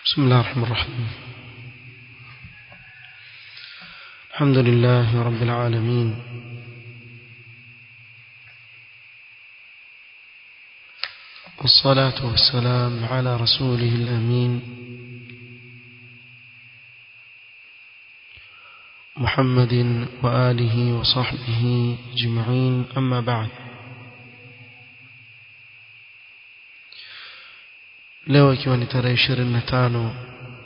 بسم الله الرحمن الرحيم الحمد لله رب العالمين والصلاة والسلام على رسوله الأمين محمد وآله وصحبه أجمعين أما بعد leo ikiwa ni tarehe ishirini na tano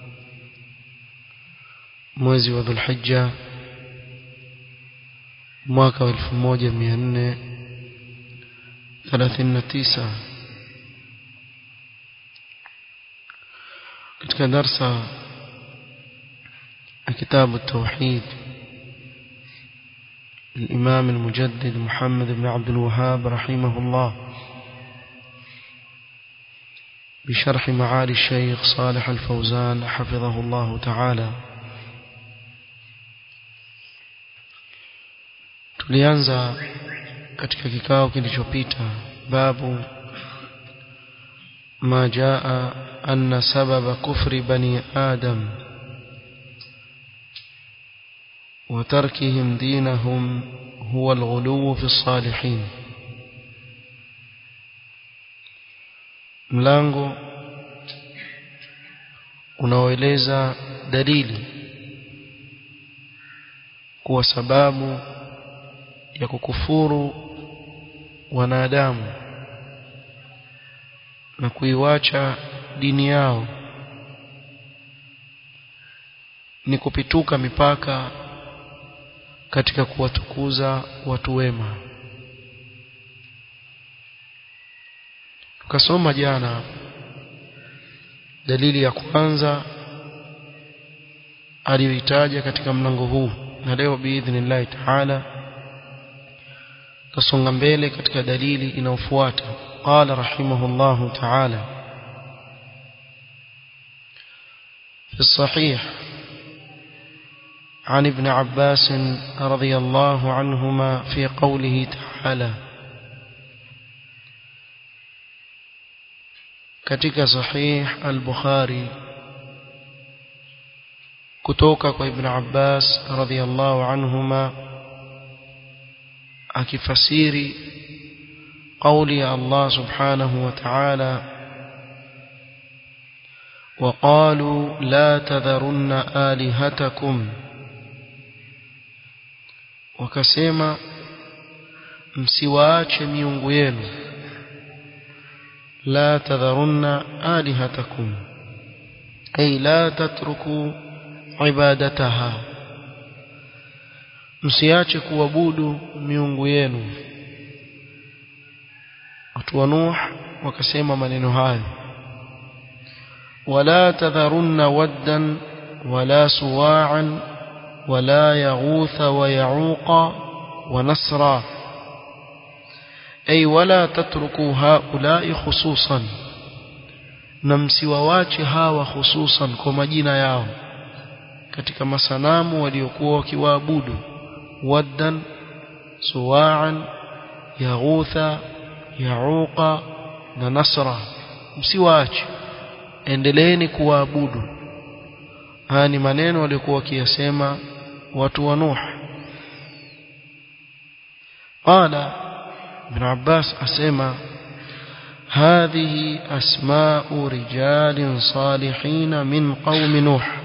mwezi wa dhulhijja mwaka wa elfu moja mia nne thelathini na tisa katika darsa ya kitabu tauhid الإمام المجدد محمد بن عبد الوهاب رحمه الله بشرح معالي الشيخ صالح الفوزان حفظه الله تعالى tulianza katika kikao kilichopita babu ma jaa anna sababa kufri bani adam وتركهم دينهم هو الغلو في الصالحين mlango unaoeleza dalili kuwa sababu ya kukufuru wanadamu na kuiwacha dini yao ni kupituka mipaka katika kuwatukuza watu wema tukasoma jana dalili ya kwanza aliyoitaja katika mlango huu na leo biidhnillahi taala tasonga mbele katika dalili inayofuata qala rahimahullahu taala في الصحيح عن ابن عباس رضي الله عنهما في قوله تعالى katika sahih al-Bukhari kutoka kwa Ibn Abbas radhiyallahu anhuma akifasiri قولي يا الله سبحانه وتعالى وقالوا لا تذرن آلهتكم وكسيما msiwaache miungu yenu لا تذرن آلهتكم أي لا تتركوا عبادتها msiache kuabudu miungu yenu watu wa Nuh wakasema maneno hayo wala tadharunna waddan wala suwa'an wala yaghutha wa ya'uqa wa nasra أي ولا تتركوا هؤلاء خصوصا نمسيواwache hawa hususan kwa majina yao katika masanamu waliokuwa wakiwaabudu waddan suwa'an yaghutha yauqa na nasra msiwaache endeleeni kuwaabudu haya ni maneno waliokuwa wakiyasema watu wa Nuh qala ابن عباس أسمى هذه أسماء رجال صالحين من قوم نوح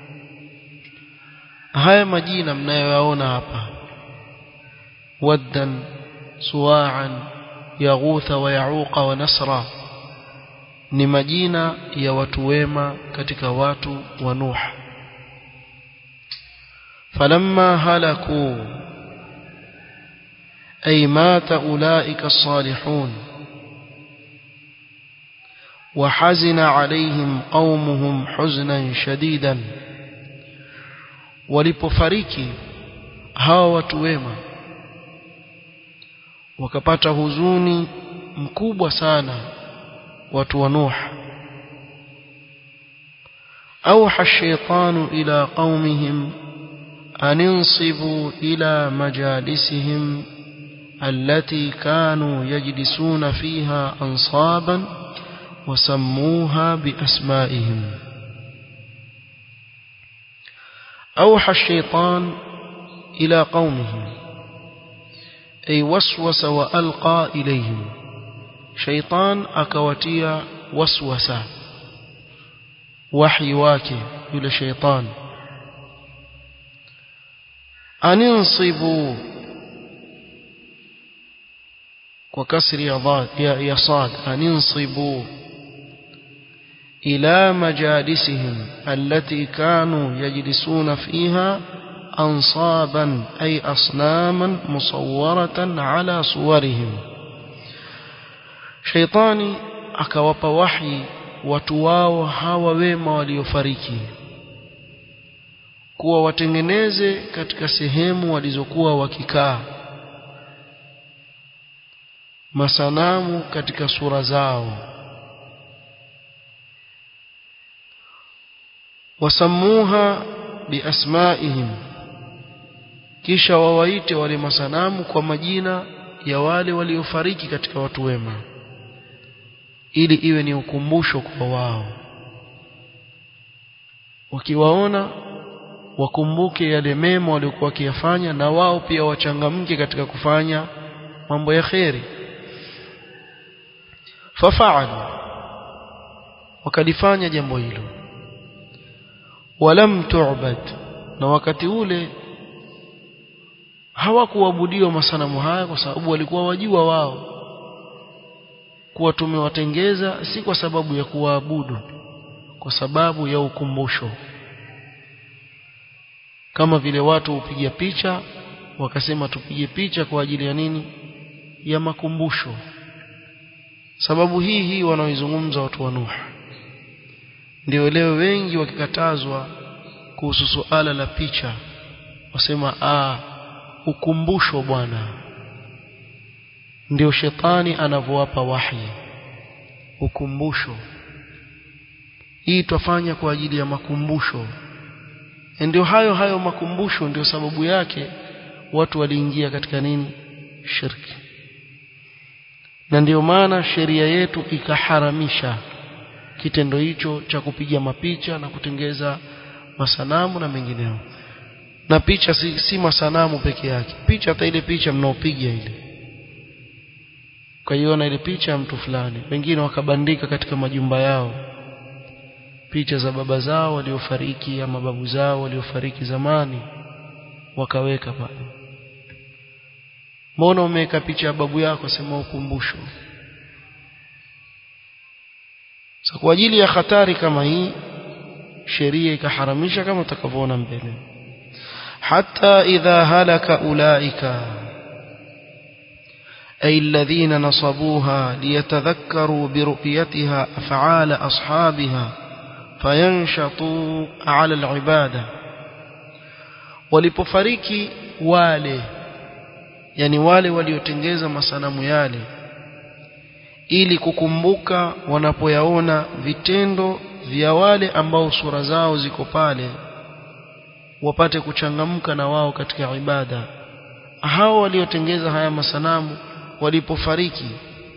haya majina mnayoyaona hapa waddan suwa'an yaghutha wa yauqa wa nasra ni majina ya watu wema katika watu wa Nuh falamma halaku أي مات أولئك الصالحون وحزن عليهم قومهم حزنا شديدا walipofariki hawa watu wema wakapata huzuni mkubwa sana watu wa Nuh أوحى الشيطان إلى قومهم أن انصبوا إلى مجالسهم التي كانوا يجلسون فيها أنصابا وسموها بأسمائهم أوحى الشيطان إلى قومه أي وسوس وألقى إليهم شيطان أكوتيا وسوسا وحي واكي إلى شيطان أن انصبوا وكسر يا صاد أن انصبوا إلى مجالسهم التي كانوا يجلسون فيها أنصابا أي أصناما مصورة على صورهم شيطاني akawapa wahi watu wao hawa wema waliofariki kuwa watengeneze katika sehemu walizokuwa wakikaa masanamu katika sura zao wasamuha biasmaihim kisha wawaite wale masanamu kwa majina ya wale waliofariki katika watu wema ili iwe ni ukumbusho kwa wao wakiwaona wakumbuke yale mema waliokuwa wakiyafanya na wao pia wachangamke katika kufanya mambo ya kheri fafaalu wakalifanya jambo hilo walam tu'bad na wakati ule hawakuabudiwa masanamu haya kwa sababu walikuwa wajua wao kuwa tumewatengeza si kwa sababu ya kuwaabudu kwa sababu ya ukumbusho kama vile watu hupiga picha wakasema tupige picha kwa ajili ya nini ya makumbusho sababu hii hii wanaoizungumza watu wa Nuh ndio leo wengi wakikatazwa kuhusu suala la picha wasema ah ukumbusho bwana ndio shetani anavyowapa wahi ukumbusho hii twafanya kwa ajili ya makumbusho ndio hayo hayo makumbusho ndio sababu yake watu waliingia katika nini shirki na ndio maana sheria yetu ikaharamisha kitendo hicho cha kupiga mapicha na kutengeza masanamu na mengineo na picha si, si masanamu peke yake picha hata ile picha mnaopiga ile ukaiona ile picha ya mtu fulani wengine wakabandika katika majumba yao picha za baba zao waliofariki ama babu zao waliofariki zamani wakaweka pale mbona umeweka picha ya babu yako sema ukumbusho so, kwa ajili ya hatari kama hii sheria ikaharamisha kama utakavyoona mbele حتى إذا هلك أولئك أي الذين نصبوها ليتذكروا برؤيتها أفعال أصحابها فينشطوا على العبادة walipofariki wale yani wale waliotengeza masanamu yale ili kukumbuka wanapoyaona vitendo vya wale ambao sura zao ziko pale wapate kuchangamka na wao katika ibada hao waliotengeza haya masanamu walipofariki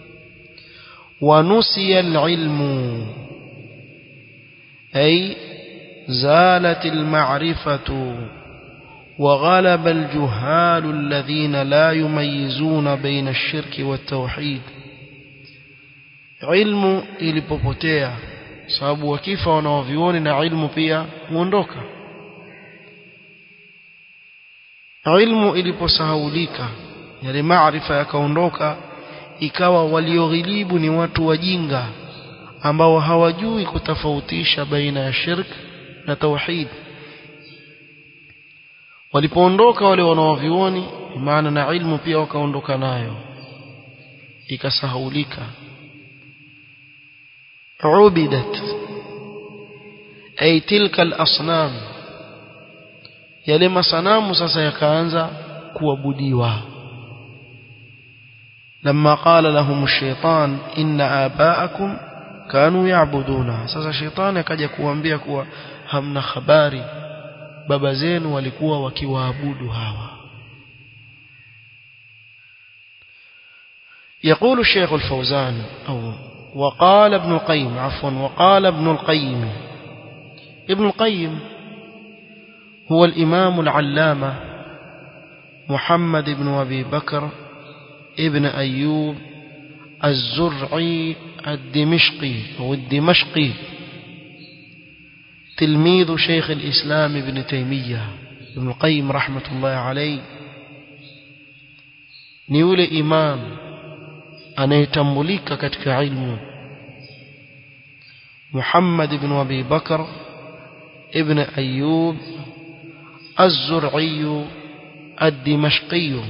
wanusiya alilmu ay zalat alma'rifatu وغلب الجهال الذين لا يميزون بين الشرك والتوحيد علم ilipopotea sababu wakifa wanaovioni na ilmu pia huondoka ilmu iliposahaulika yale maarifa yakaondoka ikawa walioghilibu ni watu wajinga ambao hawajui kutofautisha baina ya shirk na tauhid walipoondoka wale wanaovioni maana na ilmu pia wakaondoka nayo ikasahaulika ubidat ay tilka al-asnam yale masanamu sasa yakaanza kuabudiwa لما قال لهم الشيطان إن آباءكم كانوا يعبدون sasa shetani akaja kuambia kuwa hamna habari baba zenu walikuwa wakiwaabudu hawa يقول الشيخ الفوزان أو وقال ابن القيم عفوا وقال ابن القيم ابن القيم هو الإمام العلامة محمد بن أبي بكر ابن أيوب الزرعي الدمشقي أو الدمشقي تلميذ شيخ الإسلام ابن تيمية ابن القيم رحمة الله عليه ni yule imam anayetambulika katika ilmu Muhammad ibn Abi Bakr ibn Ayyub Az-Zur'i Ad-Dimashqi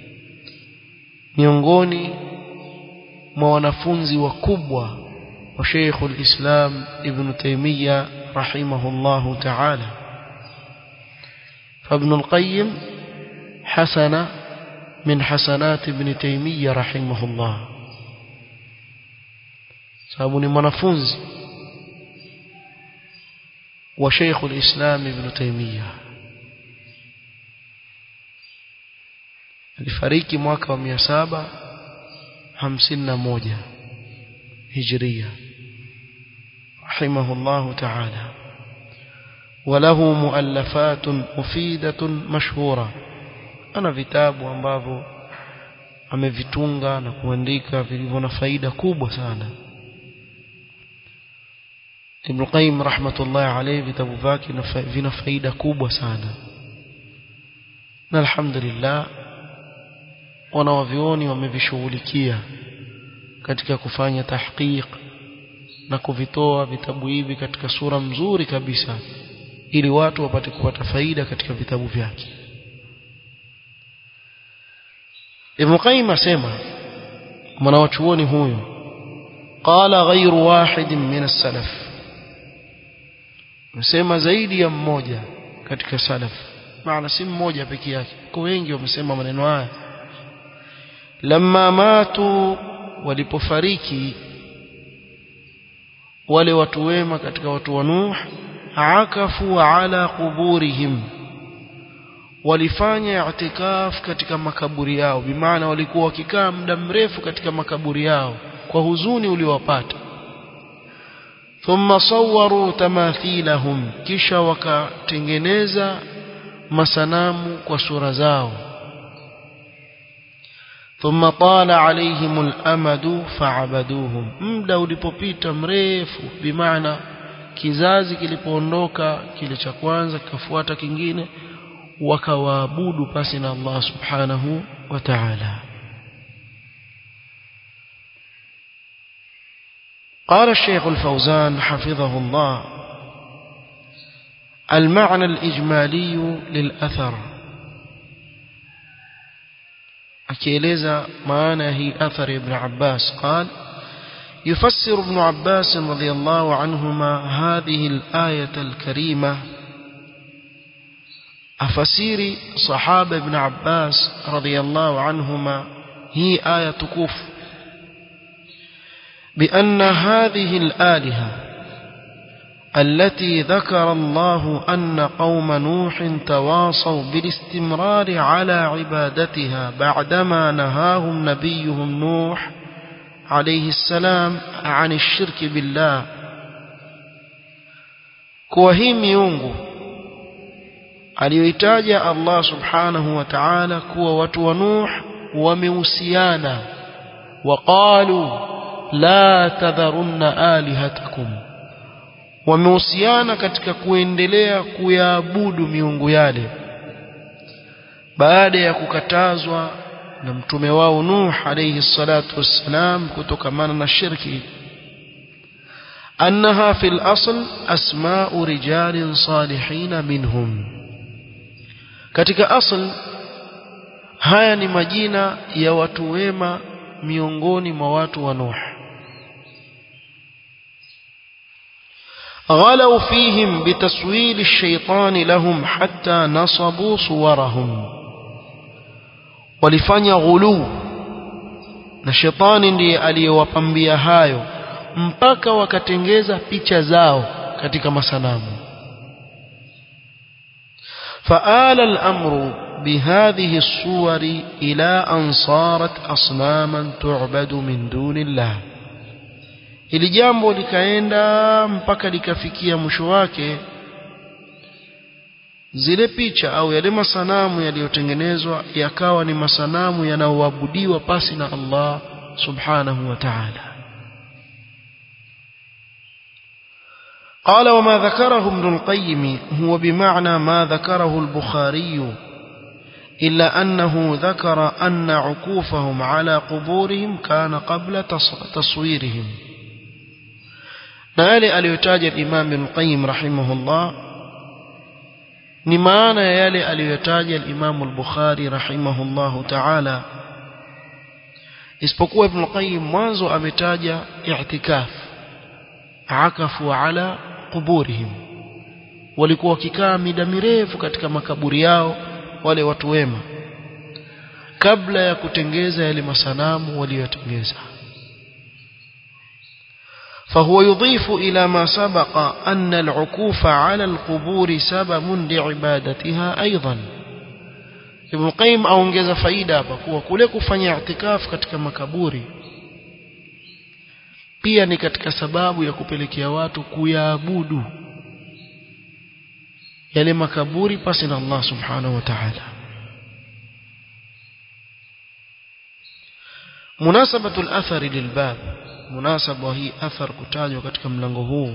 miongoni mwa wanafunzi wakubwa wa Sheikh al-Islam Ibn Taymiyyah rahimahullah ta'ala فابن القيم حسن من حسنات ابن تيمية رحمه الله sababu ni mwanafunzi wa Sheikh al-Islam Ibn Taymiyyah alifariki mwaka wa 751 Hijria rahimahullah ta'ala وله مؤلفات مفيدة مشهورة ana vitabu ambavyo amevitunga na kuandika vilivyo na faida kubwa sana Ibn Qayyim rahmatullahi alayhi vitabu vyake vina faida kubwa sana na alhamdulillah wanawavioni wamevishughulikia katika kufanya tahqiq na kuvitoa vitabu hivi katika sura mzuri kabisa ili watu wapate kupata faida katika vitabu vyake Ibn Qayyim asema mwanachuoni huyu qala ghayru wahid min as-salaf msema zaidi ya mmoja katika salaf maana si mmoja peke yake kwa wengi wamesema maneno haya lamma matu walipofariki wale watu wema katika watu wa Nuh akafu ala quburihim walifanya i'tikaf katika makaburi yao bimaana walikuwa wakikaa muda mrefu katika makaburi yao kwa huzuni uliowapata thumma sawwaru tamathilahum kisha wakatengeneza masanamu kwa sura zao thumma tala alaihim al-amadu fa'abaduhum muda ulipopita mrefu bimaana kizazi kilipoondoka kile cha kwanza kikafuata kingine wakawaabudu pasi na Allah subhanahu wa ta'ala قال الشيخ الفوزان حفظه الله المعنى الإجمالي للأثر أكيليزا معنى هي أثر ابن عباس قال يفسر ابن عباس رضي الله عنهما هذه الآية الكريمة أفسير صحابة ابن عباس رضي الله عنهما هي آية كوف بأن هذه الآلهة التي ذكر الله أن قوم نوح تواصوا بالاستمرار على عبادتها بعدما نهاهم نبيهم نوح عليه السلام عن الشرك بالله كوهيم يونغو aliyoitaja Allah subhanahu wa ta'ala kuwa watu wa Nuh wamehusiana waqalu la tadharunna alihatakum wamehusiana katika kuendelea kuyaabudu miungu yale baada ya kukatazwa na mtume wao Nuh alayhi salatu wassalam kutokamana na shirki أنها في الأصل أسماء رجال صالحين منهم katika asl haya ni majina ya watu wema miongoni mwa watu wa Nuh غلوا فيهم بتسويل الشيطان لهم حتى نصبوا صورهم walifanya ghulu na shetani ndiye aliyewapambia hayo mpaka wakatengeza picha zao katika masanamu فآل الأمر بهذه الصور إلى أن صارت أصناما تعبد من دون الله ili jambo likaenda mpaka likafikia mwisho wake zile picha au yale masanamu yaliyotengenezwa yakawa ni masanamu yanayoabudiwa pasi na Allah subhanahu wa ta'ala قال وما ذكره ابن القيم هو بمعنى ما ذكره البخاري إلا أنه ذكر أن عكوفهم على قبورهم كان قبل تصويرهم نالي أليتاج الإمام ابن القيم رحمه الله نمانا يالي أليتاج الإمام البخاري رحمه الله تعالى isipokuwa ibn qayyim mwanzo ametaja i'tikaf akafu ala quburihim walikuwa wakikaa mida mirefu katika makaburi yao wale watu wema kabla ya kutengeza yale masanamu waliyotengeza فهو يضيف إلى ما سبق أن العكوف على القبور سبب لعبادتها أيضا Ibn Qayyim aongeza faida hapa kuwa kule kufanya i'tikaf katika makaburi pia ni katika sababu ya kupelekea watu kuyaabudu yale makaburi pasi na Allah subhanahu wa ta'ala munasabatu al-athari lilbab munasaba hii athar kutajwa katika mlango huu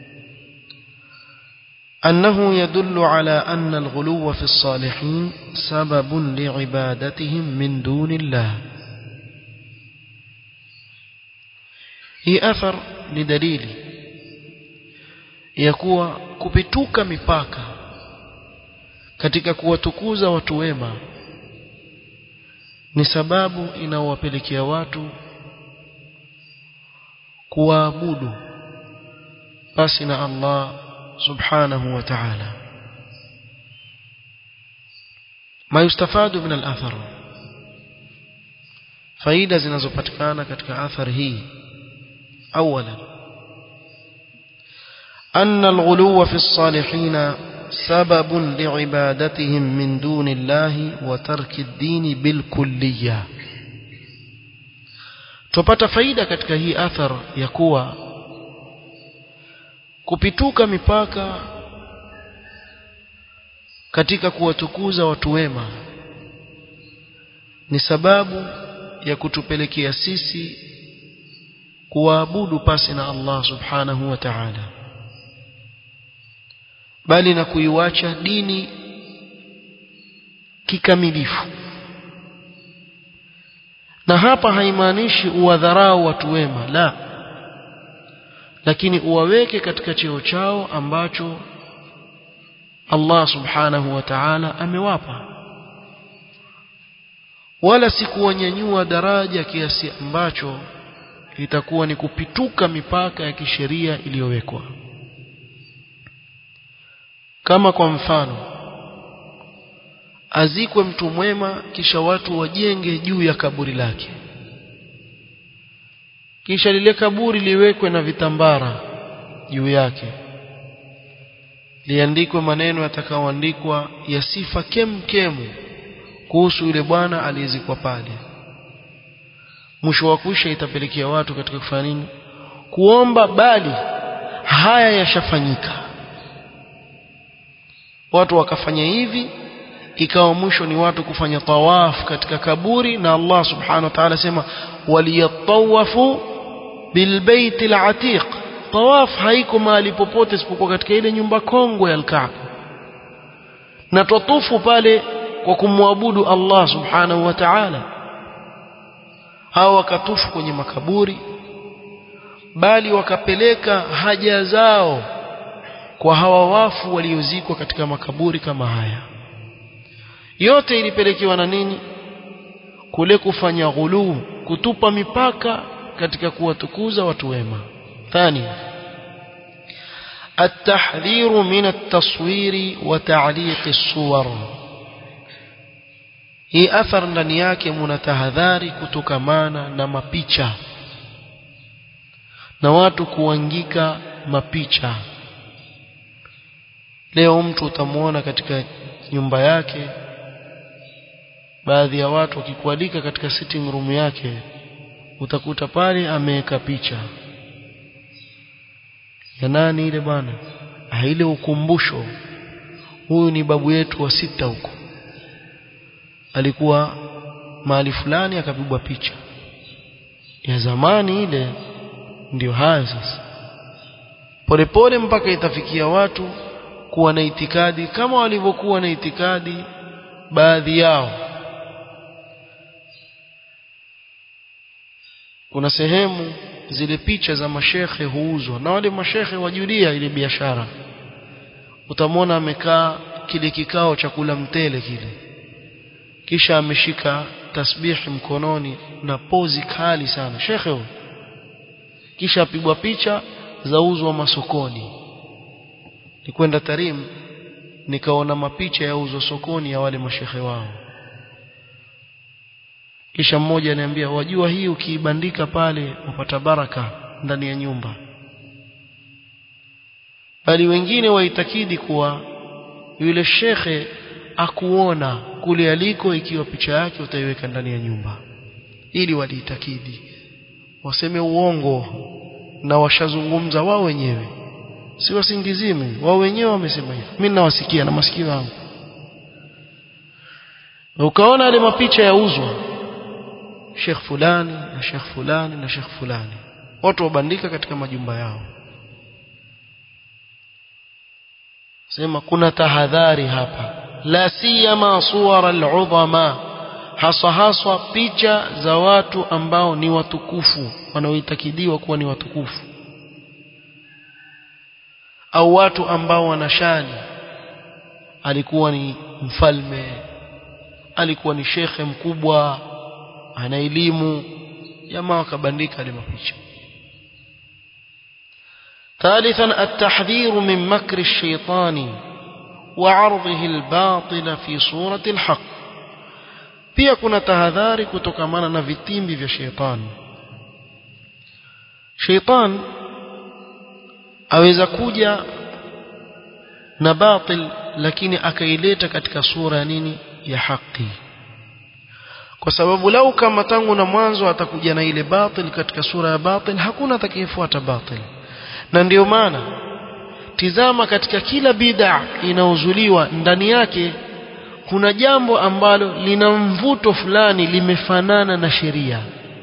أنه يدل على أن الغلو في الصالحين سبب لعبادتهم من دون الله هي أثر لدليل يكوى كبتوك مipaka katika kuwatukuza watu wema ni sababu inawapelekea watu kuwaabudu basi na Allah سبحانه وتعالى ما يستفاد من الأثر فايدة zinazopatikana katika athar hii أولا أن الغلو في الصالحين سبب لعبادتهم من دون الله وترك الدين بالكلية tupata faida katika hii athar ya kuwa kupituka mipaka katika kuwatukuza watu wema ni sababu ya kutupelekea sisi kuwaabudu pasi na Allah subhanahu wa ta'ala bali na kuiwacha dini kikamilifu na hapa haimaanishi uwadharau watu wema la lakini uwaweke katika cheo chao ambacho Allah subhanahu wa ta'ala amewapa wala si kuwanyanyua daraja kiasi ambacho itakuwa ni kupituka mipaka ya kisheria iliyowekwa kama kwa mfano azikwe mtu mwema kisha watu wajenge juu ya kaburi lake kisha lile kaburi liwekwe na vitambara juu yake liandikwe maneno yatakayoandikwa ya sifa kemkemu kuhusu yule bwana aliyezikwa pale mwisho wa kusha itapelekea watu katika kufanya nini kuomba bali haya yashafanyika watu wakafanya hivi ikawa mwisho ni watu kufanya tawaf katika kaburi na Allah subhanahu wa ta'ala sema waliyatawafu bilbait alatiq tawaf haiko mahali popote isipokuwa katika ile nyumba kongwe ya al-Kaaba na tutufu pale kwa kumwabudu Allah subhanahu wa ta'ala hao wakatufu kwenye makaburi bali wakapeleka haja zao kwa hawa wafu waliozikwa katika makaburi kama haya yote ilipelekewa na nini kule kufanya ghuluu kutupa mipaka katika kuwatukuza watu wema ثانيا التحذير من التصوير وتعليق الصور hii athar ndani yake muna tahadhari kutokamana na mapicha na watu kuangika mapicha leo mtu utamwona katika nyumba yake baadhi ya watu wakikualika katika sitting room yake utakuta pale ameweka picha ya nani ile bwana ile ukumbusho huyu ni babu yetu wa sita huko alikuwa mahali fulani akapigwa picha ya zamani ile ndio hayo sasa polepole mpaka itafikia watu kuwa na itikadi kama walivyokuwa na itikadi baadhi yao kuna sehemu zile picha za mashekhe huuzwa na wale mashekhe wajulia ile biashara utamwona amekaa kile kikao cha kula mtele kile kisha ameshika tasbihi mkononi na pozi kali sana shekhe huyo kisha apigwa picha zauzwa masokoni nikwenda Tarim nikaona mapicha yauzwa sokoni ya wale mashehe wao kisha mmoja ananiambia wajua hii ukiibandika pale upata baraka ndani ya nyumba bali wengine waitakidi kuwa yule shekhe akuona kule aliko ikiwa picha yake utaiweka ndani ya nyumba ili waliitakidi waseme uongo na washazungumza wao wenyewe si wasingizimi wao wenyewe wamesema hivyo mimi ninawasikia na masikio yangu ukaona yale mapicha yauzwa Sheikh fulani na Sheikh fulani na Sheikh fulani watu wabandika katika majumba yao sema kuna tahadhari hapa la siyama suwara al-udhama haswa haswa picha za watu ambao ni watukufu wanaoitakidiwa kuwa ni watukufu au watu ambao wanashani alikuwa ni mfalme alikuwa ni shekhe mkubwa ana elimu jamaa wakabandika ile mapicha ثالثا التحذير من مكر الشيطان وعرضه الباطل في صورة الحق pia kuna tahadhari kutokamana na vitimbi vya sheitani sheitan aweza kuja na batil lakini akaileta katika sura ya nini ya haki kwa sababu lau kama tangu na mwanzo atakuja na ile batil katika sura ya batil hakuna atakayefuata batil na ndiyo maana tizama katika kila bid'a inaozuliwa ndani yake kuna jambo ambalo lina mvuto fulani limefanana na sheria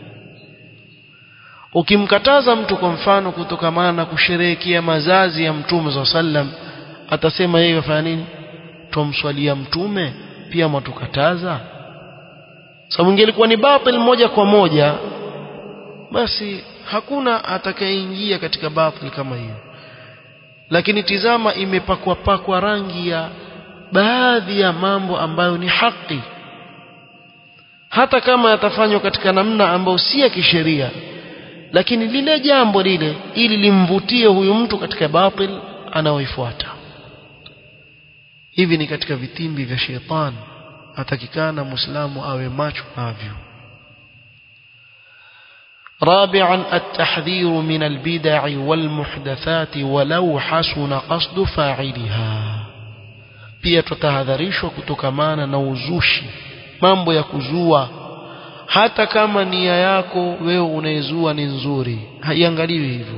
ukimkataza mtu kwa mfano kutokamana na kusherehekea mazazi ya mtume za sallam atasema yeye afanya nini tumswalia mtume pia mwatukataza sababu ingelikuwa ni batil moja kwa moja basi hakuna atakayeingia katika batil kama hiyo lakini tizama imepakwa pakwa rangi ya baadhi ya mambo ambayo ni haki hata kama yatafanywa katika namna ambayo si ya kisheria lakini lile jambo lile ili limvutie huyu mtu katika batil anaoifuata hivi ni katika vitimbi vya shetani atakikana muislamu awe macho navyo رابعا التحذير من البدع والمحدثات ولو حسن قصد فاعلها pia tutahadharishwa kutokamana na uzushi mambo ya kuzua hata kama nia yako wewe unaezua ni nzuri haiangaliwi hivyo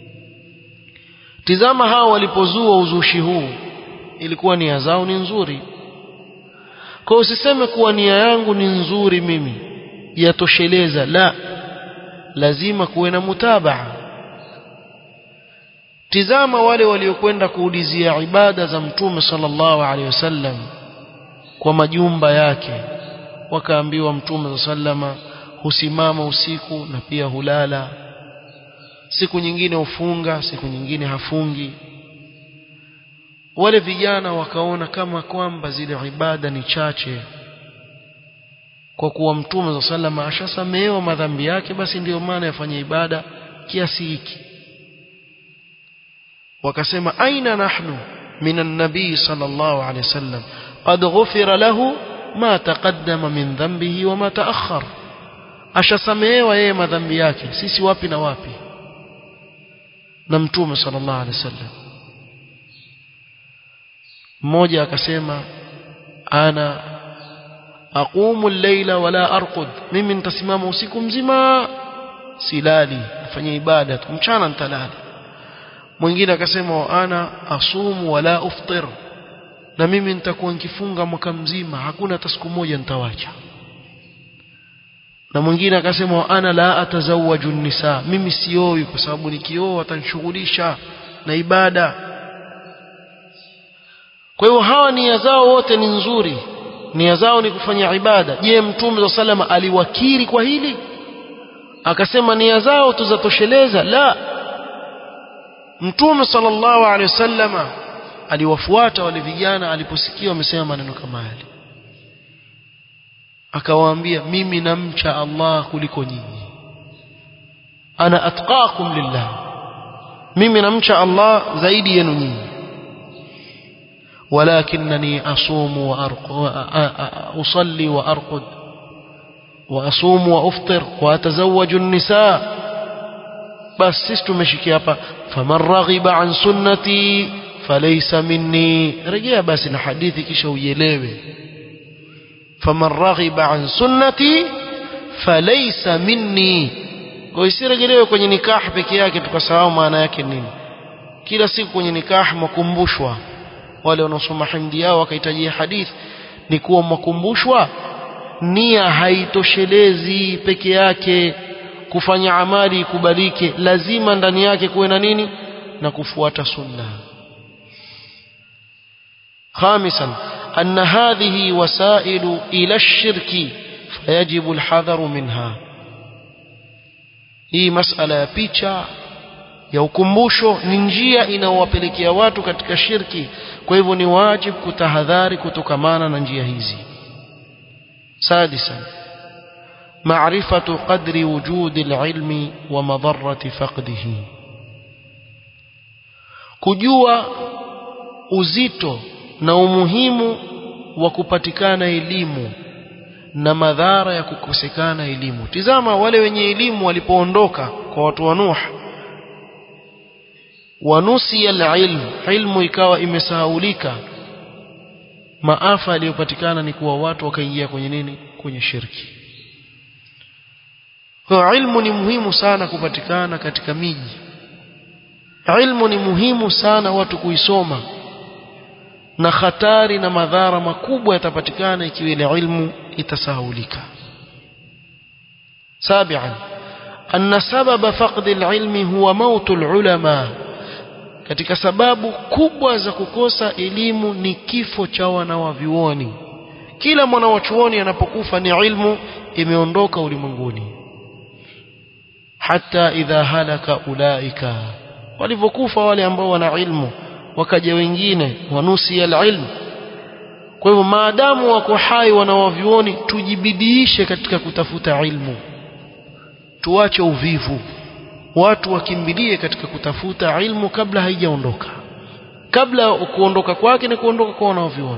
tizama hao walipozua uzushi huu ilikuwa nia zao ni nzuri kwa usiseme kuwa nia yangu ni nzuri mimi yatosheleza la lazima kuwe na mutabaa tizama wale waliokwenda kuulizia ibada za mtume sallallahu alaihi wasallam kwa majumba yake wakaambiwa mtume sallama husimama usiku na pia hulala siku nyingine hufunga siku nyingine hafungi wale vijana wakaona kama kwamba zile ibada ni chache kwa kuwa mtume sallama ashasamehewa madhambi yake basi ndiyo maana yafanya ibada kiasi hiki wakasema aina nahnu min an-nabii sallallahu alayhi wasallam qad ghufira lahu ma taqaddama min dhanbihi wa ma ta'akhkhar ashasamehewa yeye madhambi yake sisi wapi na wapi na mtume sallallahu alayhi wasallam mmoja akasema ana aqumu al-layla wala arqud mimi nitasimama usiku mzima silali nafanya ibada tu mchana nitalala mwingine akasema ana asumu wala uftir na mimi nitakuwa nikifunga mwaka mzima hakuna hata siku moja nitawacha na mwingine akasema ana la atazawaju nisa mimi sioi kwa sababu nikioa watanishughulisha na ibada kwa hiyo hawa nia zao wote ni nzuri nia zao ni kufanya ibada je mtume wa salama aliwakiri kwa hili akasema nia zao tuzatosheleza la mtume sallallahu alaihi wasallama aliwafuata wale vijana aliposikia wamesema maneno kama yale akawaambia mimi namcha Allah kuliko nyinyi ana atqakum lillah mimi namcha Allah zaidi yenu nyinyi ولكنني أصوم وأصلي وأرقد وأصوم وأفطر وأتزوج النساء بس سيستو مشيكي hapa فمن رغب عن سنتي فليس مني rejea basi na hadithi kisha uielewe فمن رغب عن سنتي فليس مني kwa isirejelewe kwenye nikah peke yake tukasahau maana yake nini kila siku kwenye nikah makumbushwa wale wanaosoma himdi yao wakahitajia hadith ni kuwa makumbushwa nia haitoshelezi peke yake kufanya amali ikubalike lazima ndani yake kuwe na nini na kufuata sunna خامسا أن هذه وسائل إلى الشرك فيجب الحذر منها hii masala ya picha ya ukumbusho ni njia inayowapelekea watu katika shirki kwa hivyo ni wajibu kutahadhari kutokamana na njia hizi سادسا معرفة قدر وجود العلم ومضرة فقده kujua uzito na umuhimu wa kupatikana elimu na madhara ya kukosekana elimu tizama wale wenye elimu walipoondoka kwa watu wa Nuh wanusia alilm ilmu ikawa imesahaulika maafa yaliyopatikana ni kuwa watu wakaingia kwenye nini kwenye shirki kwa ilmu ni muhimu sana kupatikana katika miji ilmu ni muhimu sana watu kuisoma na hatari na madhara makubwa yatapatikana ikiwa ile ilmu itasahulika سابعا أن سبب فقد العلم هو موت العلماء katika sababu kubwa za kukosa elimu ni kifo cha wanawavyuoni kila mwanawachuoni anapokufa ni ilmu imeondoka ulimwenguni hata idha halaka ulaika walivyokufa wale ambao wana ilmu wakaja wengine wanusia alilm kwa hivyo maadamu wako hai wanawavyuoni tujibidiishe katika kutafuta ilmu tuache uvivu watu wakimbilie katika kutafuta ilmu kabla haijaondoka kabla kuondoka kwake ni kuondoka kwa wanavyuoni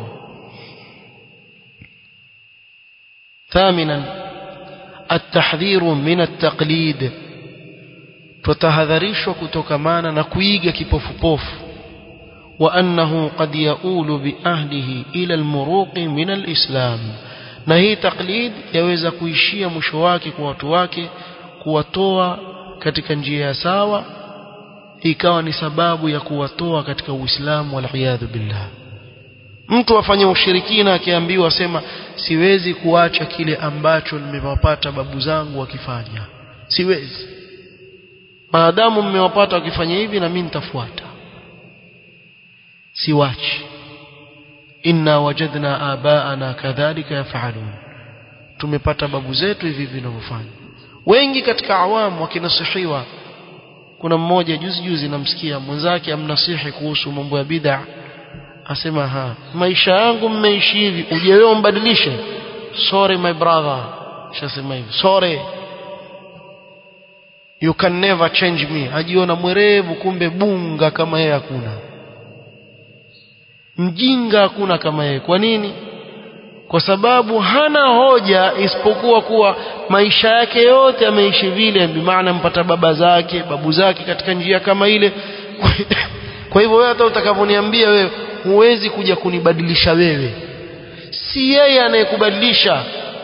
ثامنا التحذير من التقليد tutahadharishwa kutokamana na kuiga kipofupofu وأنه قد يؤول بأهله إلى المروق من الإسلام na hii taklid yaweza kuishia mwisho wake kwa watu wake kuwatoa katika njia ya sawa ikawa ni sababu ya kuwatoa katika Uislamu waliyadhu billah mtu afanye ushirikina akiambiwa sema siwezi kuacha kile ambacho nimewapata babu zangu wakifanya siwezi maadamu mmewapata wakifanya hivi na mimi nitafuata siwachi inna wajadna abaana kadhalika yafalun tumepata babu zetu hivi vinavyofanya wengi katika awamu wakinasihiwa kuna mmoja juzi juzi namsikia mwenzake amnasihi kuhusu mambo ya bid'a asema ha maisha yangu mmeishi hivi uje wewe umbadilishe sorry my brother shasema hivi sorry you can never change me ajiona mwerevu kumbe bunga kama yeye hakuna mjinga hakuna kama yeye kwa nini kwa sababu hana hoja isipokuwa kuwa maisha yake yote ameishi vile bimaana mpata baba zake babu zake katika njia kama ile kwa hivyo wewe hata utakavyoniambia wewe huwezi kuja kunibadilisha wewe si yeye anayekubadilisha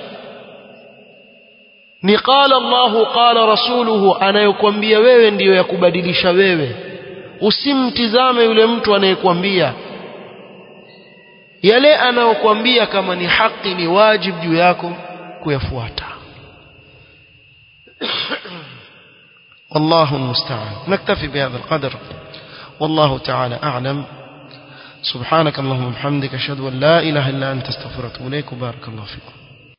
ni qala Allahu qala rasuluhu anayokuambia wewe ndiyo ya kubadilisha wewe usimtizame yule mtu anayekwambia yale anayokuambia kama ni haki ni wajibu juu yako kuyafuata والله المستعان نكتفي بهذا القدر والله تعالى أعلم سبحانك اللهم وبحمدك أشهد أن لا إله إلا أنت استغفرك إليك وبارك الله فيكم